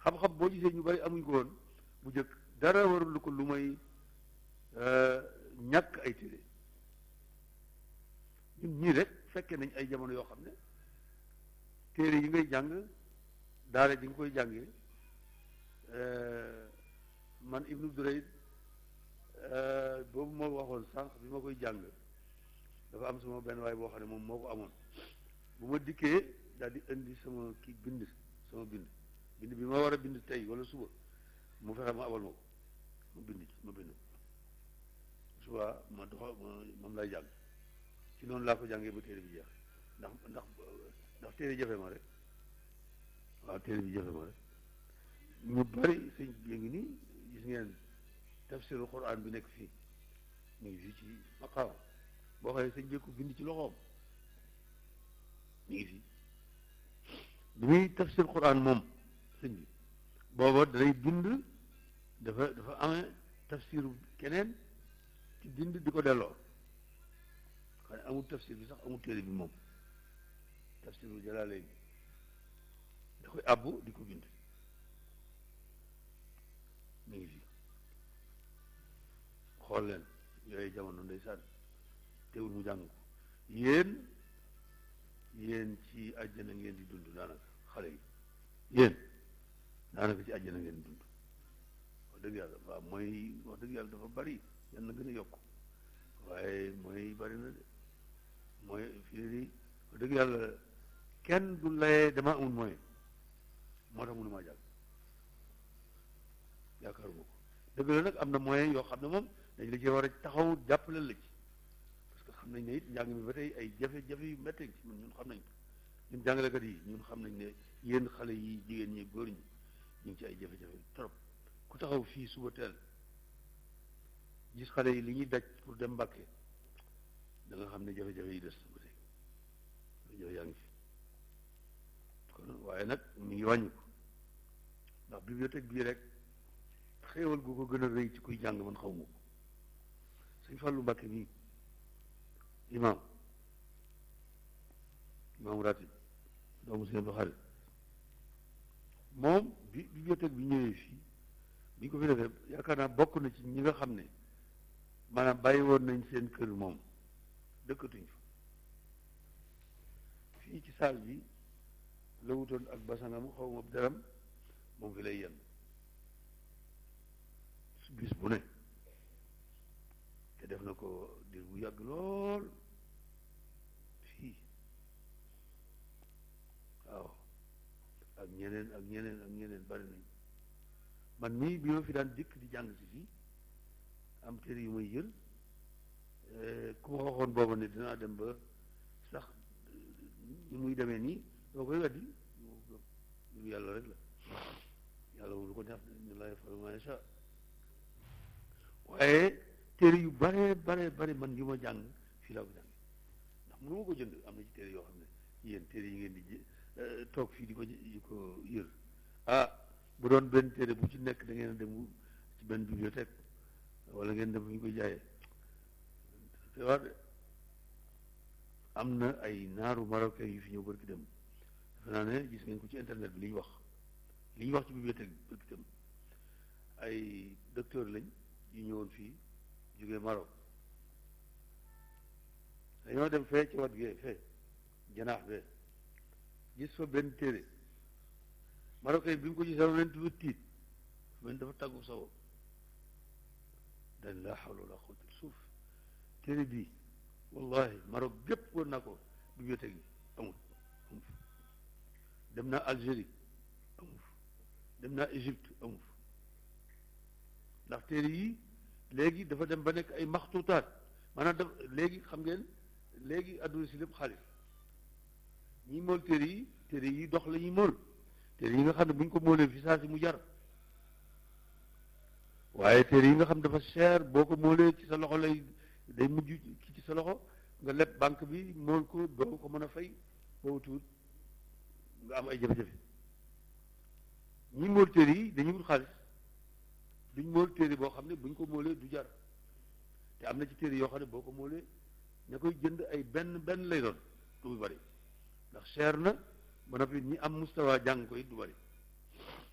xam-xam boo gisee ñu bari amuñ ko woon bu njëkk dara warul ko lu may ñàkk ay téere ñun ñii rek fekkee nañ ay jamono yoo xam ne téere yi ngay jàng daara ji nga koy jàngee man Ibnu Durayd boobu moo waxoon sànq bi ma koy jàng dafa am sama benn waay boo xam ne moom moo ko amoon bu ma dikkee daal di indi sama kii bind sama bind bind bi ma war a bind tey wala suba mu fexe ma abal ma ko ma bind ci ma bind suba ma doxa moom lay jàng ci noonu laa ko jàngee ba téere bi jeex ndax ndax ndax téere jafe ma rek waaw téere bi jafe ma rek ñu bari sëñ bi ngi nii gis ngeen tafsirul quran bi nekk fii mu ngi fii ci maqaama boo xoolee sëñ bi ko bind ci loxoom mu ngi fii bi muy tafsir quran moom sëñ bi booba danay bind dafa dafa amee tafsiru keneen ci bind di ko delloo xam ne amul tafsir bi sax amul téere bi moom tafsiru jalaale bi da koy àbbu di ko bind mu ngi fii xool leen yooyu jamono ndeysaan teewul mu jàng ko yéen yéen ci àjjana ngeen di dund daanaka xale yi yéen daanaka ci àjjana ngeen di dund wax dëgg yàlla waaw mooy wax dëgg yàlla dafa bari yan na gën a yokk waaye mooy bari na de mooy fii di wax dëgg yàlla kenn du layee dama amul mooy moo tax mënumaa jàng yaakaaruma ko dëgg la nag am na moyen yoo xam ne moom dañ la ci war a taxaw jàppale la ci parce que xam nañ ne it njàng mi ba tey ay jafe-jafe yu méttee ci ñun xam nañ ko ñun jàngalekat yi ñun xam nañ ne yéen xale yi jigéen ñi góor ñi ñu ngi ci ay jafe-jafe trop ku taxaw fii suba teel gis xale yi li ñuy daj pour dem Mbàkke da nga xam ne jafe-jafe yi des ba tey jafe yaa ngi fi kon waaye nag mi ngi wàññi ko ndax bibliothèque bii rek xéewal gu ko gën a rëy ci kuy jàng man xaw ma ko sëñ Fàllu Mbàkke mii imaam imaam ratib doomu seen xarit moom bi bibliothèque bi ñëwee fii bi ñu ko fi defee yaakaar naa bokk na ci ñi nga xam ne maanaam bàyyi woon nañ seen kër moom dëkkatuñ fa fii ci saal bi la wutoon ak basangam xaw ma deram moom fi lay yenn su bis bu ne te def na ko dir bu yàgg lool fii waaw ak ñeneen ak ñeneen ak ñeneen bari nañ man mii bi ma fi daan dikk di jàng si fii am téere yu may jël ku ma waxoon booba ne dinaa dem ba sax ñu muy demee nii doo koy weddi lu yàlla rek la yàlla moom lu ko neex ñu lay fal ma sha waaye téere yu bare bare bare man yu ma jàng fii laa ko jàng ndax mënu ma ko jënd am na ci téere yoo xam ne yéen téere yi ngeen di toog fii di ko di ko yër ah bu doon benn téere bu ci nekk da ngeen dem ci benn bibliothèque wala ngeen dem fu ñu koy jaayee te wax de am na ay naaru marocain yu fi ñëw barki dem defe naa ne gis ngeen ko ci internet bi li ñu wax li ñu wax ci bibliothèque bi barki dem ay docteur lañ yu ñëwoon fii jógee Maroc dañoo dem fee ci wat gee fee janaax bee gis fa benn téere marocain bi mu ko gisee leen dafa tiit men dafa tàggu sawo dañ laa xawla wala quwwata suuf téere bii wallahi Maroc gépp woon naa ko bibliothèque yi amul amul dem naa Algérie amul dem naa Égypte amul ndax téere yi léegi dafa dem ba nekk ay maxtuutaat maanaam daf léegi xam ngeen léegi adduna si lépp xaalis ñi mool téere yi téere yi dox la ñuy mool téere yi nga xam ne bu ñu ko moolee fi saa si mu jar waaye téere yi nga xam dafa cher boo ko moolee ci sa loxo lay day mujj ki ci sa loxo nga leb banque bi mool ko doo ko mën a fay boobu tuut nga am ay jafe-jafe ñi mool téere yi dañuy wut xaalis duñ mool téere boo xam ne buñ ko moolee du jar te am na ci téere yoo xam ne boo ko moolee ña koy jënd ay benn benn lay doon du bari ndax cher na ba noppi ñi am mustawa jàng ko it du bari